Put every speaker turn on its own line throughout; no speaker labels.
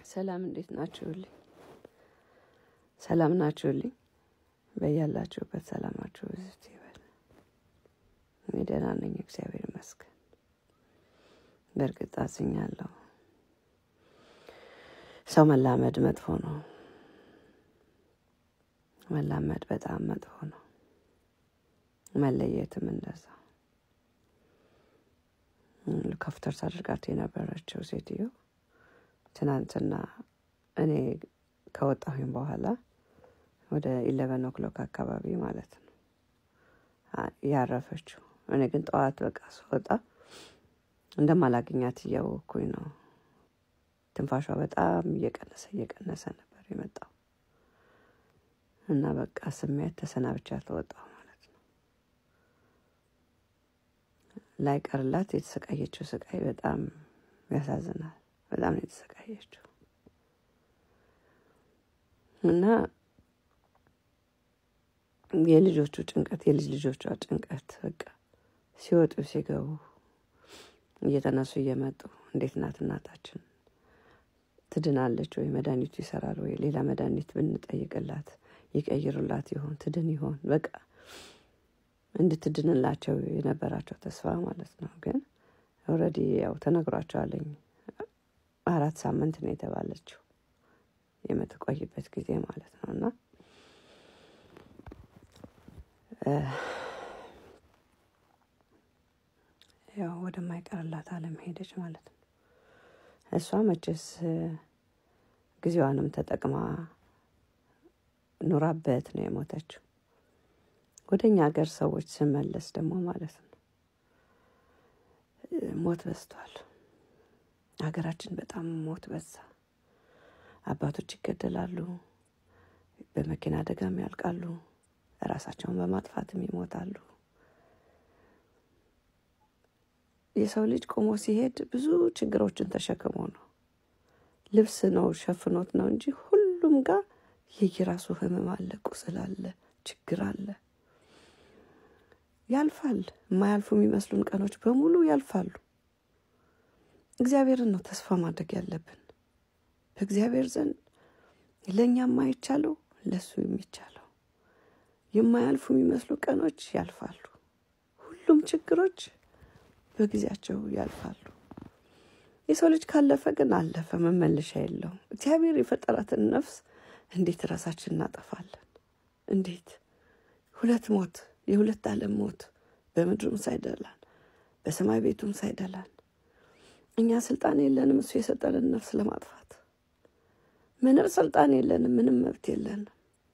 ሰላም እንዴት ናችሁልኝ? ሰላም ናችሁልኝ? በያላችሁበት ሰላማችሁ ብዝት ይበል። እኔ ደህና ነኝ፣ እግዚአብሔር ይመስገን። በእርግጥ አዝኛለሁ። ሰው መላመድ መጥፎ ነው። መላመድ በጣም መጥፎ ነው። መለየትም እንደዛ። ከፍተር ሳድርጋት የነበረችው ሴትዮ ትናንትና እኔ ከወጣሁኝ በኋላ ወደ ኢሌቨን ኦክሎክ አካባቢ ማለት ነው ያረፈችው። እኔ ግን ጠዋት በቃ ስወጣ እንደማላገኛት እያወቅኩኝ ነው። ትንፋሿ በጣም እየቀነሰ እየቀነሰ ነበር የመጣው እና በቃ ስሜት ተሰናብቻት ወጣሁ ማለት ነው። ላይቀርላት የተሰቃየችው ስቃይ በጣም ያሳዝናል። በጣም ነው የተሰቃየችው እና የልጆቹ ጭንቀት የልጅ ልጆቿ ጭንቀት በቃ ሲወጡ ሲገቡ እየተነሱ እየመጡ እንዴት ናት እናታችን ትድናለች ወይ? መድኃኒቱ ይሰራል ወይ? ሌላ መድኃኒት ብንጠይቅላት ይቀይሩላት ይሆን? ትድን ይሆን? በቃ እንድትድንላቸው የነበራቸው ተስፋ ማለት ነው። ግን ኦልሬዲ ያው ተነግሯቸዋለኝ አራት ሳምንት ነው የተባለችው የምትቆይበት ጊዜ ማለት ነው እና ያው ወደማይቀርላት ዓለም ሄደች ማለት ነው። እሷ መቼስ ጊዜዋንም ተጠቅማ ኑራበት ነው የሞተችው። ወደ እኛ ሀገር ሰዎች ስመለስ ደግሞ ማለት ነው ሞት በዝቷል። ሀገራችን በጣም ሞት በዛ። አባቶች ይገደላሉ፣ በመኪና አደጋም ያልቃሉ፣ ራሳቸውን በማጥፋትም ይሞታሉ። የሰው ልጅ ቆሞ ሲሄድ ብዙ ችግሮችን ተሸክሞ ነው። ልብስ ነው ሸፍኖት ነው እንጂ ሁሉም ጋር የየራሱ ህመም አለ፣ ቁስል አለ፣ ችግር አለ። ያልፋል። የማያልፉ የሚመስሉን ቀኖች በሙሉ ያልፋሉ። እግዚአብሔርን ነው ተስፋ ማድረግ ያለብን። በእግዚአብሔር ዘንድ ለእኛ የማይቻለው ለሱ የሚቻለው። የማያልፉ የሚመስሉ ቀኖች ያልፋሉ። ሁሉም ችግሮች በጊዜያቸው ያልፋሉ። የሰው ልጅ ካለፈ ግን አለፈ፣ መመለሻ የለውም። እግዚአብሔር የፈጠራትን ነፍስ እንዴት ራሳችን እናጠፋለን? እንዴት ሁለት ሞት የሁለት ዓለም ሞት በምድሩም ሳይደላን በሰማይ ቤቱም ሳይደላን እኛ ስልጣን የለንም። እሱ የሰጠንን ነፍስ ለማጥፋት ምንም ስልጣን የለንም። ምንም መብት የለንም።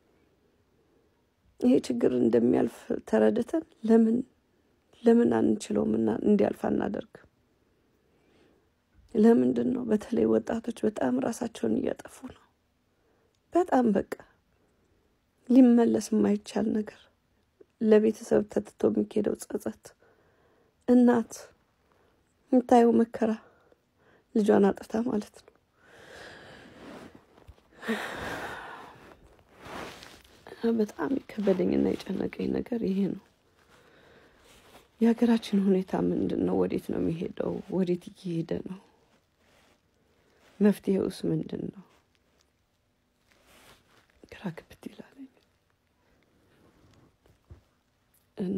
ይሄ ችግር እንደሚያልፍ ተረድተን ለምን ለምን አንችለውም እና እንዲያልፍ አናደርግ? ለምንድን ነው? በተለይ ወጣቶች በጣም ራሳቸውን እያጠፉ ነው። በጣም በቃ ሊመለስ የማይቻል ነገር ለቤተሰብ ተትቶ የሚካሄደው ጸጸት፣ እናት የምታየው መከራ ልጇን አጥታ ማለት ነው። በጣም የከበደኝና የጨነቀኝ ነገር ይሄ ነው። የሀገራችን ሁኔታ ምንድን ነው? ወዴት ነው የሚሄደው? ወዴት እየሄደ ነው? መፍትሄውስ ምንድን ነው? ግራ ግብት ይላል እና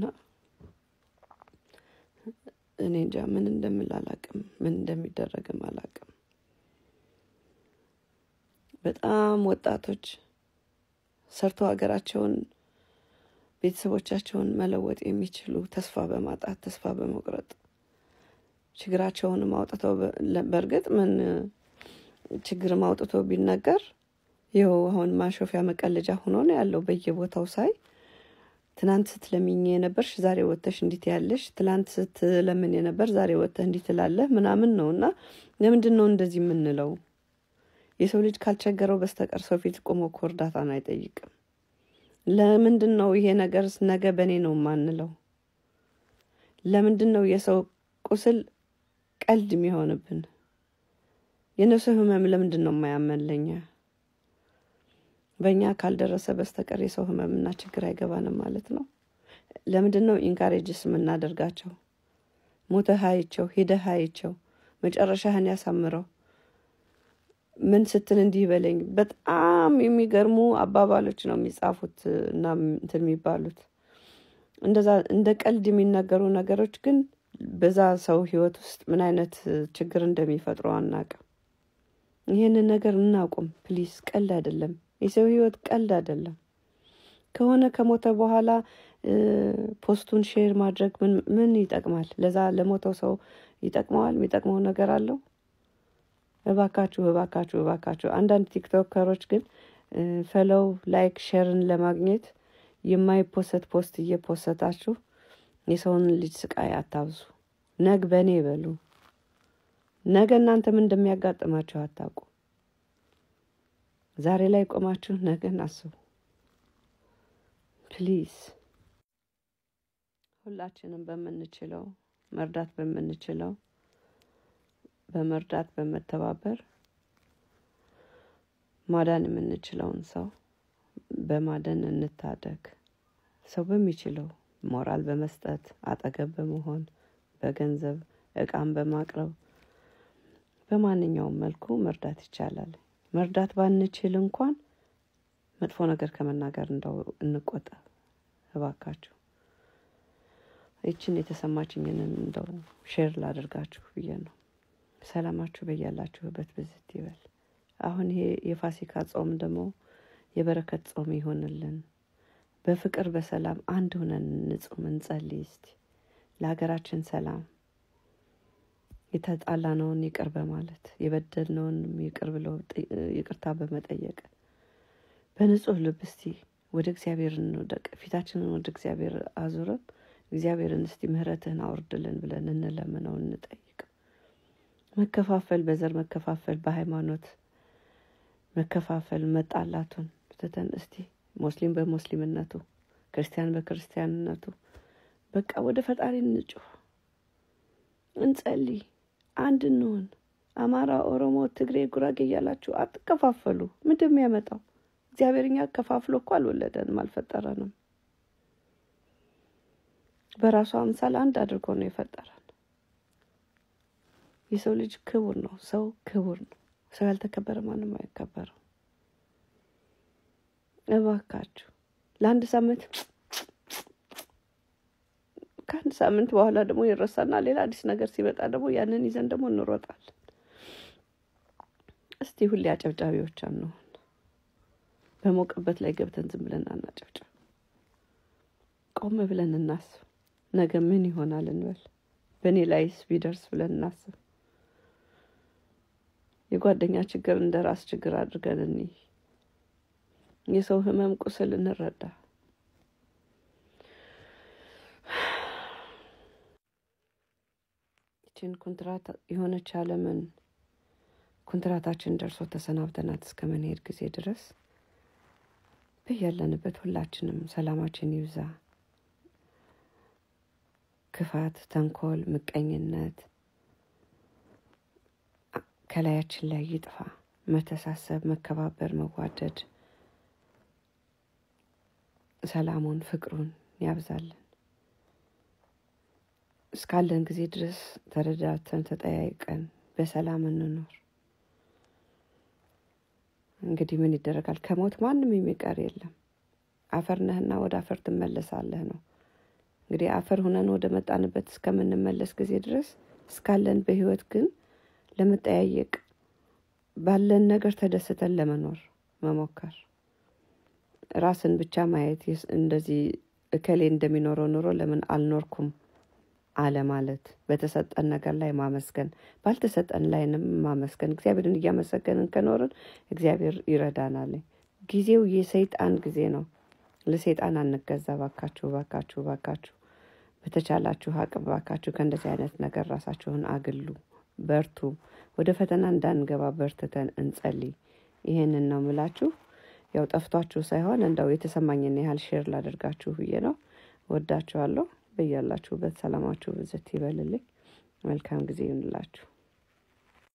እኔ እንጃ ምን እንደምል አላቅም፣ ምን እንደሚደረግም አላቅም። በጣም ወጣቶች ሰርተው ሀገራቸውን ቤተሰቦቻቸውን መለወጥ የሚችሉ ተስፋ በማጣት ተስፋ በመቁረጥ ችግራቸውንም አውጥተው በእርግጥ ምን ችግርም አውጥቶ ቢነገር ይኸው አሁን ማሾፊያ መቀለጃ ሆኖ ነው ያለው በየቦታው ሳይ ትናንት ስትለምኝ የነበርሽ ዛሬ ወጥተሽ እንዲት ያለሽ፣ ትላንት ስትለምን የነበር ዛሬ ወጥተህ እንዲት ትላለህ ምናምን ነው እና ለምንድን ነው እንደዚህ የምንለው? የሰው ልጅ ካልቸገረው በስተቀር ሰው ፊት ቆሞ እኮ እርዳታን አይጠይቅም። ለምንድን ነው ይሄ ነገር ነገ በእኔ ነው የማንለው? ለምንድን ነው የሰው ቁስል ቀልድ የሚሆንብን? የነሱ ህመም ለምንድን ነው የማያመለኛ? በእኛ ካልደረሰ በስተቀር የሰው ህመምና ችግር አይገባንም ማለት ነው። ለምንድን ነው ኢንካሬጅስ የምናደርጋቸው? ሞተህ አይቸው፣ ሂደህ አይቸው፣ መጨረሻህን ያሳምረው ምን ስትል እንዲህ በለኝ። በጣም የሚገርሙ አባባሎች ነው የሚጻፉት እና እንትን የሚባሉት እንደዛ እንደ ቀልድ የሚናገሩ ነገሮች ግን በዛ ሰው ህይወት ውስጥ ምን አይነት ችግር እንደሚፈጥሩ አናውቅም። ይህንን ነገር እናቁም ፕሊስ። ቀልድ አይደለም። የሰው ህይወት ቀልድ አይደለም። ከሆነ ከሞተ በኋላ ፖስቱን ሼር ማድረግ ምን ምን ይጠቅማል? ለዛ ለሞተው ሰው ይጠቅመዋል? የሚጠቅመው ነገር አለው? እባካችሁ እባካችሁ እባካችሁ። አንዳንድ ቲክቶከሮች ግን ፈለው ላይክ ሼርን ለማግኘት የማይፖሰት ፖስት እየፖሰታችሁ የሰውን ልጅ ስቃይ አታብዙ። ነግ በእኔ በሉ። ነገ እናንተ ምን እንደሚያጋጥማችሁ አታውቁ። ዛሬ ላይ ቆማችሁ ነገን አስቡ ፕሊዝ። ሁላችንም በምንችለው መርዳት በምንችለው በመርዳት በመተባበር ማዳን የምንችለውን ሰው በማደን እንታደግ። ሰው በሚችለው ሞራል በመስጠት አጠገብ በመሆን በገንዘብ እቃም በማቅረብ በማንኛውም መልኩ መርዳት ይቻላል። መርዳት ባንችል እንኳን መጥፎ ነገር ከመናገር እንደው እንቆጠብ እባካችሁ። ይችን የተሰማችኝን እንደው ሼር ላደርጋችሁ ብዬ ነው። ሰላማችሁ በያላችሁበት ብዝት ይበል። አሁን ይሄ የፋሲካ ጾም ደግሞ የበረከት ጾም ይሆንልን። በፍቅር በሰላም አንድ ሆነን እንጹም፣ እንጸልይ። እስቲ ለሀገራችን ሰላም የተጣላነውን ይቅር በማለት የበደልነውን ይቅር ብሎ ይቅርታ በመጠየቅ በንጹህ ልብ እስቲ ወደ እግዚአብሔር እንውደቅ። ፊታችንን ወደ እግዚአብሔር አዙረን እግዚአብሔርን እስቲ ምሕረትህን አውርድልን ብለን እንለምነው፣ እንጠይቅ። መከፋፈል፣ በዘር መከፋፈል፣ በሃይማኖት መከፋፈል፣ መጣላቱን ትተን እስቲ ሙስሊም በሙስሊምነቱ ክርስቲያን በክርስቲያንነቱ በቃ ወደ ፈጣሪ እንጩህ፣ እንጸልይ፣ አንድ እንሆን። አማራ፣ ኦሮሞ፣ ትግሬ፣ ጉራጌ እያላችሁ አትከፋፈሉ። ምንድን የሚያመጣው እግዚአብሔር እኛ ከፋፍሎ እኮ አልወለደንም፣ አልፈጠረንም። በራሱ አምሳል አንድ አድርጎ ነው የፈጠረን። የሰው ልጅ ክቡር ነው። ሰው ክቡር ነው። ሰው ያልተከበረ ማንም አይከበረው። እባካችሁ ለአንድ ሳምንት ከአንድ ሳምንት በኋላ ደግሞ ይረሳና ሌላ አዲስ ነገር ሲመጣ ደግሞ ያንን ይዘን ደግሞ እንሮጣለን። እስቲ ሁሌ አጨብጫቢዎች አንሆን። በሞቀበት ላይ ገብተን ዝም ብለን አናጨብጭብ። ቆም ብለን እናስብ። ነገ ምን ይሆናል እንበል። በእኔ ላይስ ቢደርስ ብለን እናስብ። የጓደኛ ችግር እንደ ራስ ችግር አድርገን እንይ። የሰው ሕመም ቁስል እንረዳ። ይችን ኮንትራት የሆነች ዓለምን ኮንትራታችን ደርሶ ተሰናብተናት እስከ ምንሄድ ጊዜ ድረስ በያለንበት ሁላችንም ሰላማችን ይብዛ። ክፋት፣ ተንኮል፣ ምቀኝነት ከላያችን ላይ ይጥፋ። መተሳሰብ፣ መከባበር፣ መዋደድ ሰላሙን፣ ፍቅሩን ያብዛልን። እስካለን ጊዜ ድረስ ተረዳተን ተጠያይቀን በሰላም እንኖር። እንግዲህ ምን ይደረጋል? ከሞት ማንም የሚቀር የለም። አፈር ነህና ወደ አፈር ትመለሳለህ ነው። እንግዲህ አፈር ሁነን ወደ መጣንበት እስከምንመለስ ጊዜ ድረስ እስካለን በህይወት ግን ለመጠያየቅ ባለን ነገር ተደስተን ለመኖር መሞከር ራስን ብቻ ማየት እንደዚህ እከሌ እንደሚኖረው ኑሮ ለምን አልኖርኩም አለ ማለት፣ በተሰጠን ነገር ላይ ማመስገን፣ ባልተሰጠን ላይንም ማመስገን። እግዚአብሔርን እያመሰገንን ከኖርን እግዚአብሔር ይረዳናል። ጊዜው የሰይጣን ጊዜ ነው። ለሰይጣን አንገዛ። ባካችሁ ባካችሁ ባካችሁ፣ በተቻላችሁ አቅም ባካችሁ ከእንደዚህ አይነት ነገር ራሳችሁን አግሉ፣ በርቱ። ወደ ፈተና እንዳንገባ በርትተን እንጸልይ። ይሄንን ነው ምላችሁ። ያው ጠፍቷችሁ ሳይሆን እንደው የተሰማኝን ያህል ሼር ላደርጋችሁ ብዬ ነው። ወዳችኋለሁ። በያላችሁበት ሰላማችሁ ብዝት ይበልልኝ። መልካም ጊዜ ይሁንላችሁ።